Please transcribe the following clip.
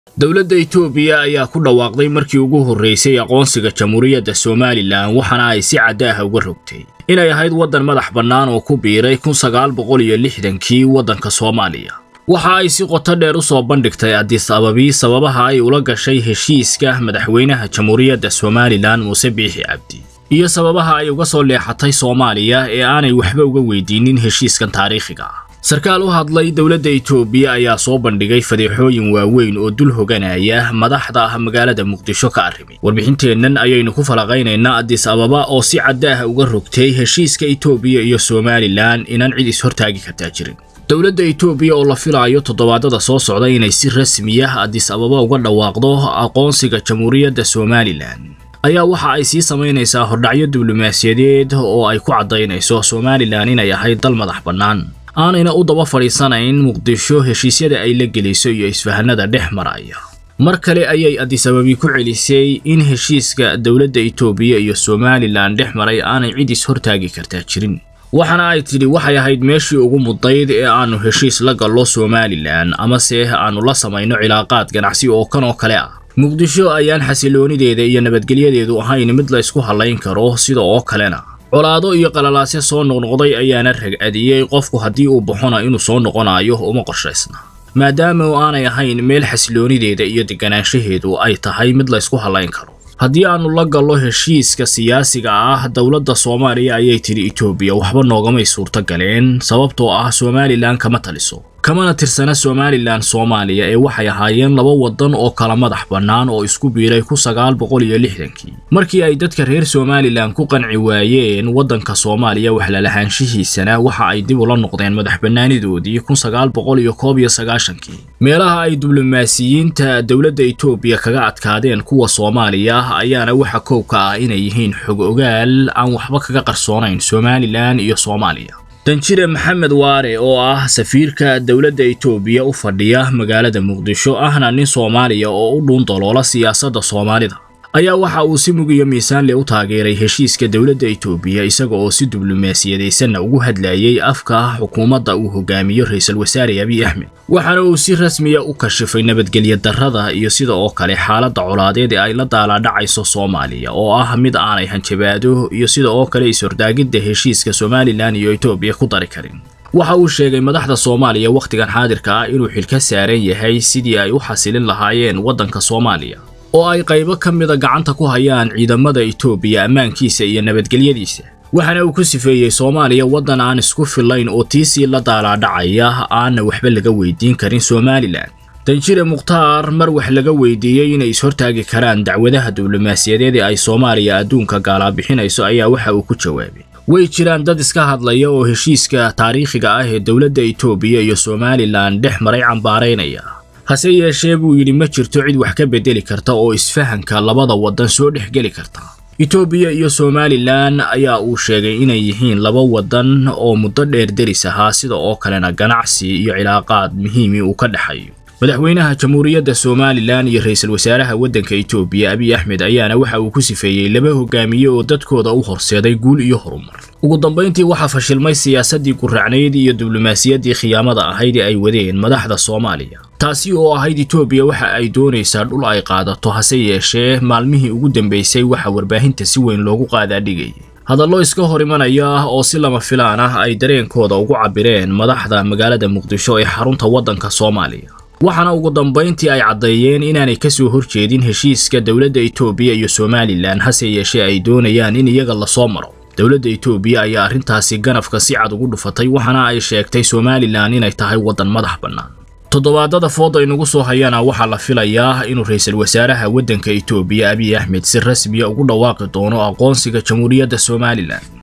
dowladda itoobiya ayaa ku dhawaaqday markii ugu horraysay aqoonsiga jamhuuriyadda somalilan waxaana ay si cadda ah uga rogtay inay ahayd waddan madax bannaan oo ku biiray kun sagaal boqol iyo lixdankii waddanka soomaaliya waxa ay si qoto dheer u soo bandhigtay adis ababii sababaha ay ula gashay heshiiska madaxweynaha jamhuuriyadda somalilan muuse biixi cabdi iyo sababaha ay uga soo leexatay soomaaliya ee aanay waxba uga weydiinin heshiiskan taariikhiga ah sarkaal u hadlay dowladda itoobiya ayaa soo bandhigay fadeexooyin waaweyn oo dul hoganaya madaxda magaalada muqdisho ka arrimay warbixinteennan ayaynu ku falaqaynaynaa adis ababa oo si cadda ah uga rogtay heshiiska itoobiya iyo somalilan inaan cid is-hortaagi kartaa jirin dowladda itoobiya oo la filaayo toddobaadada soo socda inay si rasmiyah adis ababa uga dhawaaqdo aqoonsiga jamhuuriyadda somalilan ayaa waxa ay sii samaynaysaa hordhacyo diblomaasiyadeed oo ay ku caddaynayso somalilan inay ahayd dal madax bannaan aanayna u daba fadhiisanayn muqdisho heshiisyada ay la gelayso iyo isfahanada dhex maraya mar kale ayay adis ababi ku celisay in heshiiska dowladda itoobiya iyo somalilan dhex maray aanay cid is-hortaagi kartaa jirin waxaana ay tidhi waxay ahayd meeshii ugu mudayd ee aannu heshiis la gallo somalilan amase aannu la samayno cilaaqaad ganacsi oo kan oo kale ah muqdisho ayaan xasiloonideeda iyo nabadgelyadeedu ahayn mid la ysku hallayn karo sida oo kalena colaado iyo qalalaasyo soo noqnoqday ayaana rag-adiyey qofku haddii uu baxona inuu soo noqonayo uma qorshaysna maadaama u aanay ahayn meel xasiloonideeda iyo deganaanshaheedu ay tahay mid la ysku hallayn karo haddii aannu la gallo heshiiska siyaasiga ah dowladda soomaaliya ayay tidhi itoobiya waxba noogamay suurto galeen sababtoo ah somalilan kama taliso kamana tirsana somalilan soomaaliya ee waxay ahaayeen laba waddan oo kala madax bannaan oo isku biiray ku sagaal boqol iyo lixdankii markii ay dadka reer somalilan ku qanci waayeen waddanka soomaaliya waxlalahaanshihiisana waxa ay dib ula noqdeen madax bannaanidoodii kun sagaal boqol iyo koob iyo sagaashankii meelaha ay diblomaasiyiinta dowladda itoobiya kaga adkaadeen kuwa soomaaliya ayaana waxa koobka ah inay yihiin xog ogaal aan waxba kaga qarsoonayn somalilan iyo soomaaliya danjire maxamed waare oo ah safiirka dowladda itoobiya u fadhiya magaalada muqdisho ahna nin soomaaliya oo u dhuun daloola siyaasadda soomaalida ayaa waxa uu si mug iyo miisaanle u taageeray heshiiska dowladda itoobiya isaga oo si diblomaasiyadaysanna ugu hadlayay afka xukuumadda uu hogaamiyo ra-iisul wasaare abiy axmed waxaana uu si rasmiya u kashifay nabadgelya darrada iyo sida oo kale xaaladda colaadeed ee ay la daalaadhacayso soomaaliya oo ah mid aanay hanjabaado iyo sida oo kale is-hordaagidda heshiiska somalilan iyo itoobiya ku dari karin waxa uu sheegay madaxda soomaaliya wakhtigan xaadirka ah inuu xil ka saaran yahay sidii ay u xasilin lahaayeen waddanka soomaaliya oo ay qaybo ka mida gacanta ku hayaan ciidamada itoobiya ammaankiisa iyo nabadgelyadiisa waxaana uu ku sifeeyey soomaaliya waddan aan isku fillayn oo tiisii la daalaadhacaya aanna waxba laga weydiin karin somalilan danjire mukhtaar mar wax laga weydiiyey inay is-hortaagi karaan dacwadaha diblomaasiyadeed ee ay soomaaliya adduunka gaalaa-bixinayso ayaa waxa uu ku jawaabay way jiraan dad iska hadlaya oo heshiiska taariikhiga ah ee dowladda itoobiya iyo somalilan dhex maray cambaaraynaya hase yeeshee buu yidhi ma jirto cid wax ka beddeli karta oo isfahanka labada waddan soo dhexgeli karta itoobiya iyo somalilan ayaa uu sheegay inay yihiin laba waddan oo muddo dheer deris ahaa sida oo kalena ganacsi iyo cilaaqaad muhiimi uu ka dhexayo madaxweynaha jamhuuriyadda somalilan iyo ra-iisul wasaaraha waddanka itoobiya abiy axmed ayaana waxa uu ku sifeeyey laba hogaamiye oo dadkooda u horseeday guul iyo horumar ugu dambayntii waxaa fashilmay siyaasaddii guracnayd iyo diblomaasiyaddii khiyaamada ahayd ee ay wadeen madaxda soomaaliya taasi oo ahayd itoobiya waxa ay doonaysaa dhul ay qaadato hase yeeshee maalmihii ugu dambaysay waxa warbaahinta si weyn loogu qaadaadhigayay hadallo iska hor imanaya oo si lama filaan ah ay dareenkooda ugu cabbireen madaxda magaalada muqdisho ee xarunta waddanka soomaaliya waxaana ugu dambayntii ay caddeeyeen inaanay ka soo horjeedin heshiiska dowladda itoobiya iyo somalilan hase yeeshee ay doonayaan in iyaga lasoo maro dowladda itoobiya ayaa arrintaasi ganafka si cad ugu dhufatay waxaana ay sheegtay somalilan inay tahay waddan madax bannaan toddobaadada fooda inugu soo hayana waxaa la filayaa inuu ra-iisul wasaaraha waddanka itoobiya abiy axmed si rasmiya ugu dhawaaqi doono aqoonsiga jamhuuriyadda somalilan